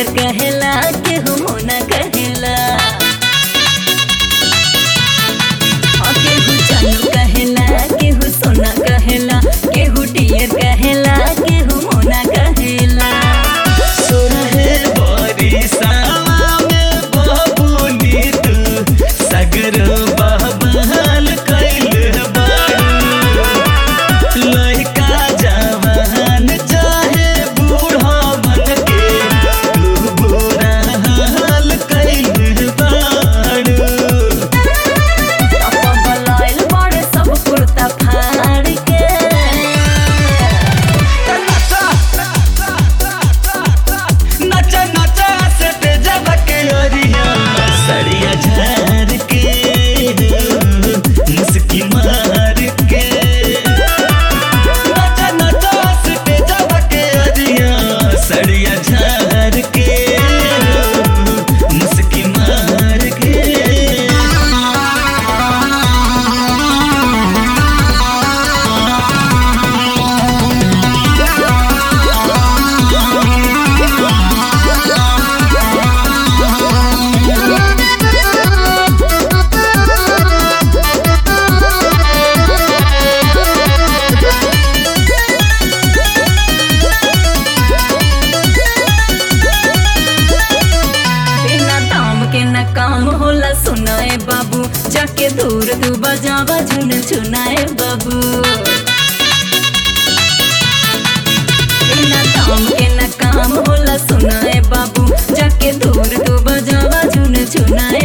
Deere कहेला केहू मोना कहेला हाँ, केहू जानू कहेला केहू सोना कहेला केहू डियर कहेला केहू मोना कहेला सोरहे बरिसावा में बबुनी तू सगर बहबहल कैल बारू लइका जवान चाहे बूढ़ा मन के तू बुरा हाल कैल बारू बलाइल बड़े सब कुर्ता फाड़ के नचा नचा से तेजब के ओरिया सड़िया झार के मुस्की मार के नचा नचा से तेजब के ओरिया सड़िया झार के मुस्की मार के बिना दाम के न काम होला सुनाए बाबू जाके दूर तू बजावा झुन झुनाए बाबू बिना दाम के न काम होला सुनाए बाबू जाके दूर तू बजावा झुन झुनाए